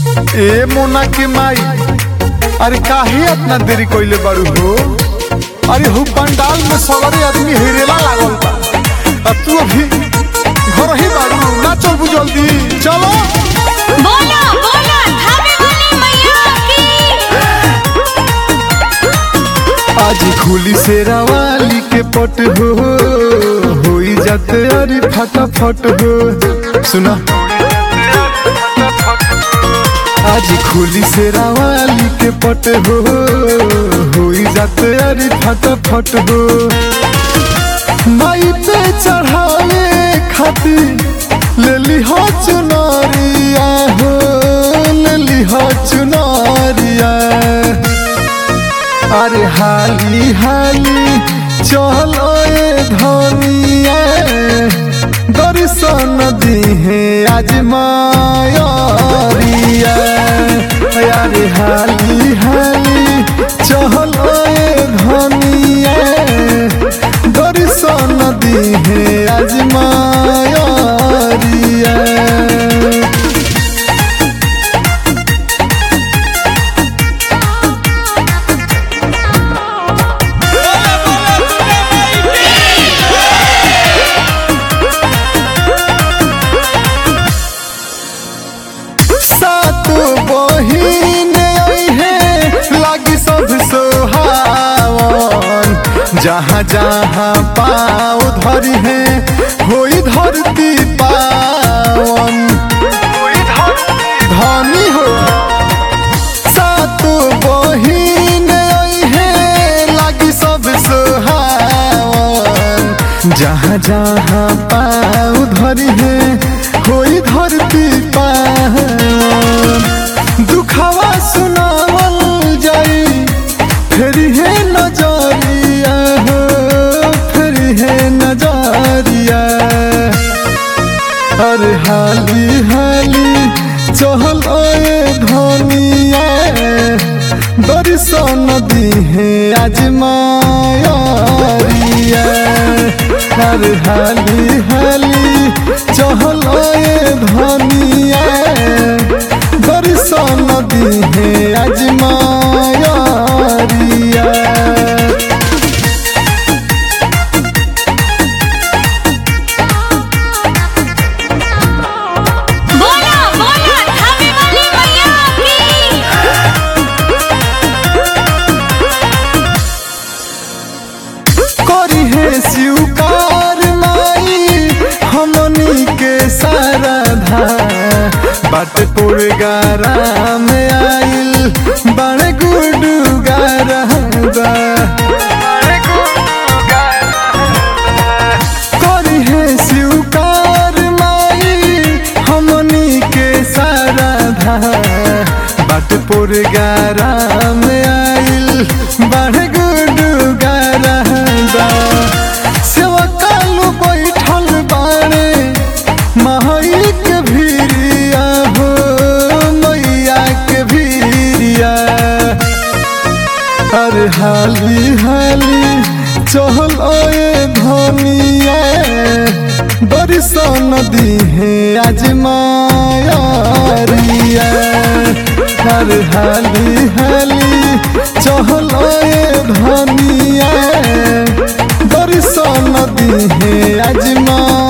ए मोना के माई अरे काहे इतना देरी कइले बारू हो अरे हु पंडाल में सवारी आदमी हिरेला लागल बा आ तू अभी घर ही बारू ना चलबू जल्दी चलो बोलो बोलो धामे वाली मैया की आज खुली शेरावाली के पट हो होई जाते अरे फटाफट हो सुना आज खुली शेरावाली के पट हो होई जाते अरे फटाफट हो माई पे चढ़ावे खातिर ले ली हो चुनरिया हो ले ली हो चुनरिया अरे हाली हाली चलो ए धनिया दर्शन दिहे आज मायरिया अरे हाली हाली चलो ए धनिया दर्शन दिहे आज मायरिया सात बहिन है लागी सब सोहावन जहाँ जहाँ पाँव धरी है होई धरती पावन धनी हो सात बहिन है लागी सब सोहावन जहाँ जहाँ पाँव धरी है होई धरती पावन दुखावा सुनावल जाई फेरी है नजरिया हो फेरी है नजरिया अरे हाली हाली चहल ए धनिया दर्शन दिहे आज मायरिया अरे हाली हाली चहल ए धनिया दर्शन दिहे आज मायरिया बोलो बोलो धामे वाली मैया की करी है स्वीकार माई हमनी के सारधा बाट पुर गारा में आइल बड़े गुडू गारा करी है स्वीकार माई हमनी के सारधा बाट पुर गारा में आइल बड़े गुडू गारा सेवा कालू बैठल बाड़े महई के भीरिया हो मैया के भीरिया अरे हाली हाली चहल ए धनिया दर्शन दिहे आज मायरिया अरे हाली हाली चहल ए धनिया दर्शन दिहे आज माँ